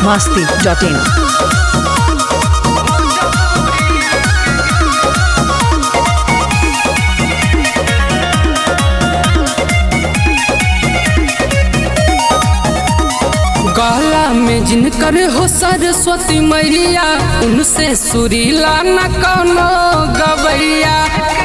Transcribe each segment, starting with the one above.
masti.in. गला में जिनकर हो सरस्वती मैया उनसे सुरीला न कौनो गवैया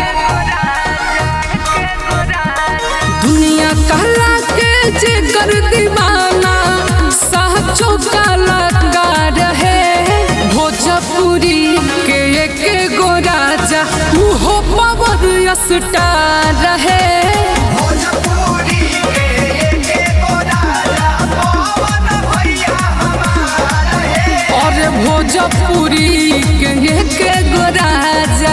दुनिया कहला के जे कर दीवाना साचो कलाकार है भोजपुरी के एक गो राजा उहो पावर स्टार है भोजपुरी के एके गो राजा पवन भैया हमार है और भोजपुरी के एक गो राजा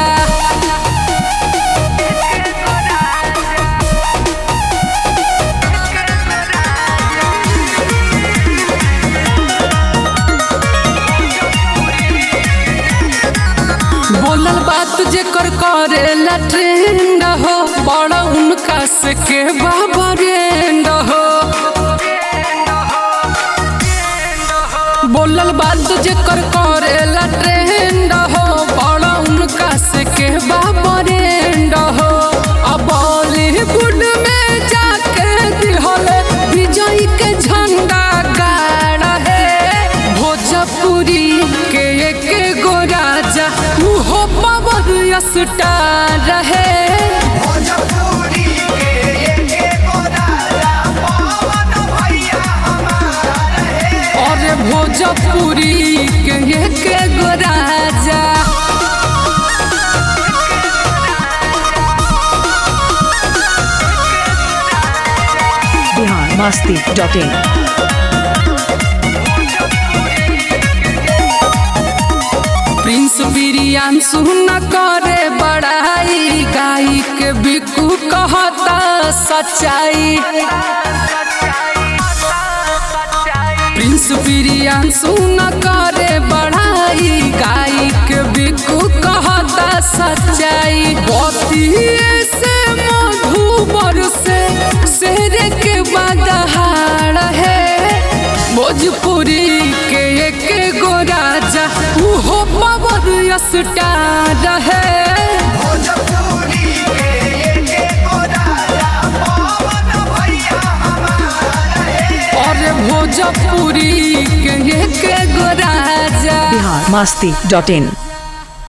बोलल बात जे कर करेला ट्रेंड हो बड़ा उनका से के बाबा रेंड हो बोलल बात जे कर करेला ट्रेंड हो बड़ा उनका से के बाबा रेंड हो अब बॉलीवुड में जाके दिहल विजय के झंडा गाड़ा है भोजपुरी के एक गो राजा उहो पावर स्टार है भोजपुरी के एके गो राजा पवन भैया हमार है और भोजपुरी के एक गो राजा Bihar masti.in. प्रिंस बिरियांशु न करे बड़ाई गाई के बिकू कहता सच्चाई प्रिंस बिरियांशु न करे बड़ाई गाई के बिकू कहता सच्चाई बतिये से मधुबर से शेर के बदहार है भोजपुरी के एक गो राजा उहो पावर स्टार है भोजपुरी के एके गो राजा पवन भैया हमार है और भोजपुरी के एक गो राजा Bihar masti.in.